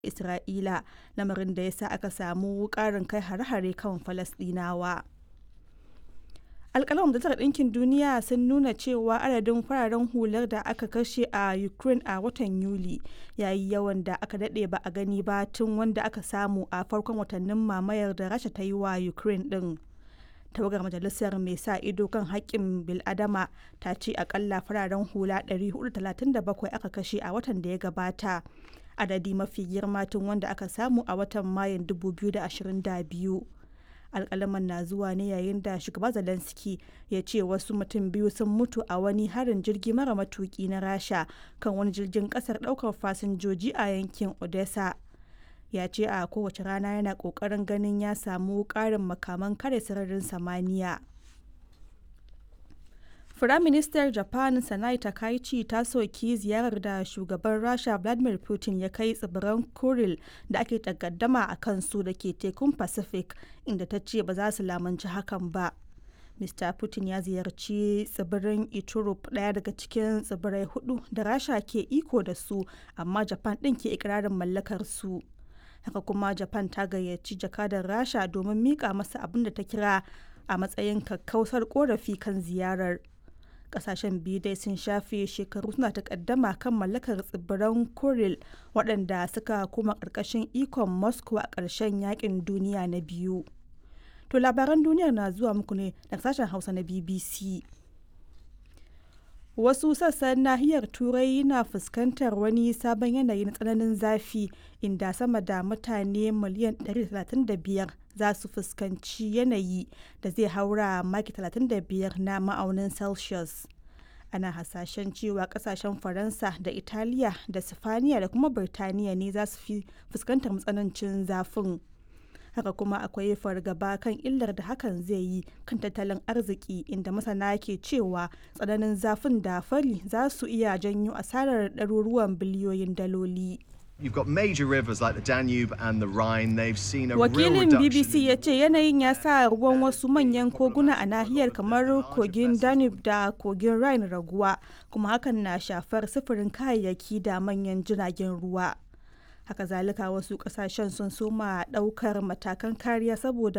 Isra'ila, lamarin da ya sa aka samu ƙarin kai hare-hare kan Falasɗinawa. alkalin majalisar ɗinkin duniya sun nuna cewa adadin fararen hular da aka kashe a ukraine a watan yuli ya yi yawan da aka daɗe ba a gani ba tun wanda aka samu a farkon watannin mamayar da rasha ta yi wa ukraine ɗin tawagar majalisar mai sa ido kan haƙƙin biladama ta ce akalla fararen hula 437 aka kashe a watan da ya gabata adadi mafi girma tun wanda aka samu a watan mayun 2022 alkalaman na zuwa ne yayin da shugaba zelensky ya ce wasu mutum biyu sun mutu a wani harin jirgi mara matuki na rasha kan wani jirgin kasar daukar fasinjoji a yankin odessa ya ce a kowace rana yana kokarin ganin ya samu karin makaman kare sararin samaniya Firaministar Japan Sanai Takaichi ta soki ziyarar da shugaban Rasha Vladimir Putin ya kai tsibiran Kuril da ake takaddama a kansu da ke tekun Pacific inda ta ce ba za su lamunci hakan ba. Mr. Putin ya ziyarci tsibirin Iturup ɗaya daga cikin tsibirai hudu da Rasha ke iko da su amma Japan ɗin ke ikirarin mallakar su. Haka kuma Japan ta gayyaci jakadar Rasha domin mika masa abin da ta kira a matsayin kakkausar korafi kan ziyarar. kasashen biyu dai sun shafe shekaru suna takaddama kan mallakar tsibiran kuril waɗanda suka koma ƙarƙashin ikon moscow a ƙarshen yakin duniya na biyu to labaran duniyar na zuwa muku ne daga sashen hausa na bbc wasu sassan nahiyar turai na fuskantar wani sabon yanayi na tsananin zafi inda sama da mutane miliyan 135 za su fuskanci yanayi da zai haura maki 35 na ma'aunin celsius ana hasashen cewa kasashen faransa da italiya da sifaniya da kuma birtaniya ne za su fi fuskantar matsanancin zafin haka kuma akwai fargaba kan illar da hakan zai yi kan tattalin arziki inda masana ke cewa tsananin zafin da fari za su iya janyo asarar ɗaruruwan biliyoyin daloli. You've got major rivers like the Danube and the Rhine. They've seen a Wakilin real reduction. BBC ya ce yanayin ya sa ruwan wasu manyan koguna a nahiyar kamar kogin Danube da kogin Rhine raguwa, kuma hakan na shafar sufurin kayayyaki da manyan jiragen ruwa. Haka zalika wasu kasashen sun soma daukar matakan kariya saboda